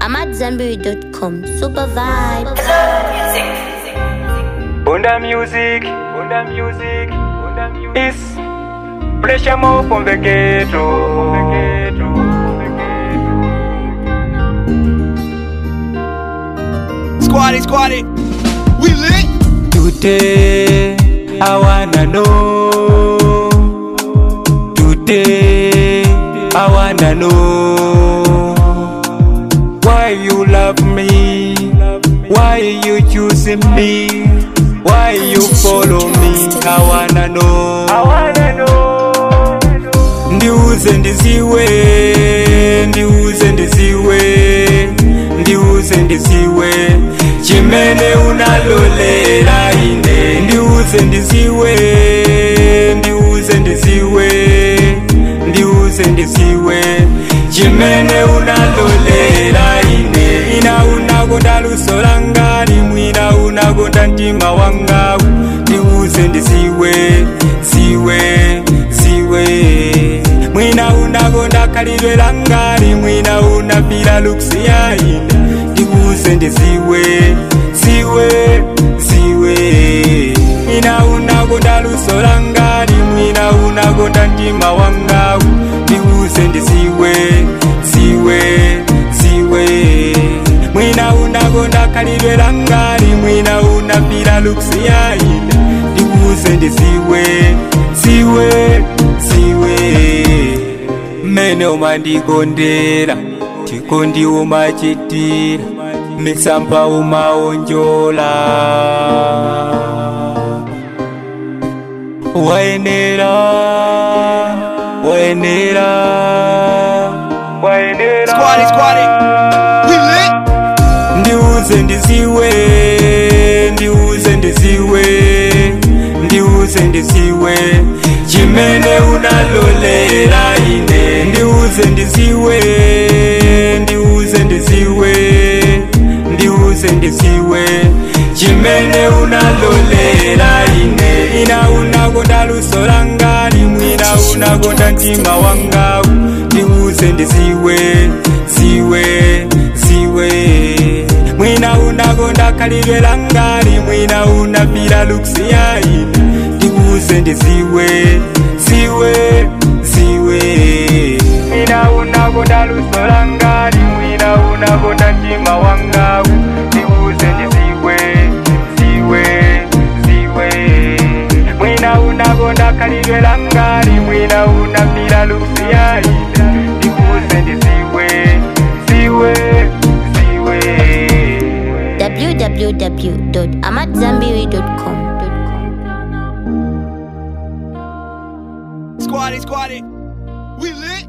AmadZanbury.com. Super vibe. Bunda music, Bunda music, Bunda music. It's pressure more from the ghetto, from the ghetto, from the ghetto. Squatty, squatty. We lit. Today I wanna know. Today I wanna know why you love me, why you choosing me, why you follow me. I wanna know. I wanna know. Ndiuze ndiziwe, ndiuze ndiziwe, ndiuze ndiziwe. Chimene unalolera ine, ndiuze ndiziwe, ndiuze ndiziwe, ndiuze ndiziwe. Chimene unalolera ine, ina unakonda luso langa, limwina unakonda mtima wanga, ndiuze ndiziwe, ziwe, ziwe. Mwina unakonda khalidwe langa, limwina unapira luksi ya ine, ndiuze ndiziwe, ziwe, ziwe. Ina unakonda luso langa, limwina unakonda mtima wanga, ndiuze ndiziwe, ziwe, ziwe. Mwina unakonda khalidwe langa, limwina unapira luksi ya ine, ndiuze ndiziwe, ziwe, ziwe. Mene umandikondera, chikondi umachitira, misampa umaonjola. Waenera, waenera, waenera. Squatty, squatty. We lit. ndiuze ndiziwe ndiuze ndiziwe ndiuze ndiziwe chimene unalolera ine ndiuze ndiziwe ndiuze ndiziwe ndiuze ndiziwe chimene unalolera ine ina unakonda luso langa limwina unakonda mtima wanga ndiuze ndiziwe ziwe ziwe mwina unakonda khalidwe langa limwina unapira luksi ya ine ndiuze ndiziwe ziwe ziwe mwina unakonda luso langa limwina unakonda mtima wanga ndiuze ndiziwe ziwe ziwe mwina unakonda khalidwe langa limwina unapira luksi ya ine ndiuze ndiziwe ziwe ziwe www.amadzanbury.com. Squatty, squatty. We lit.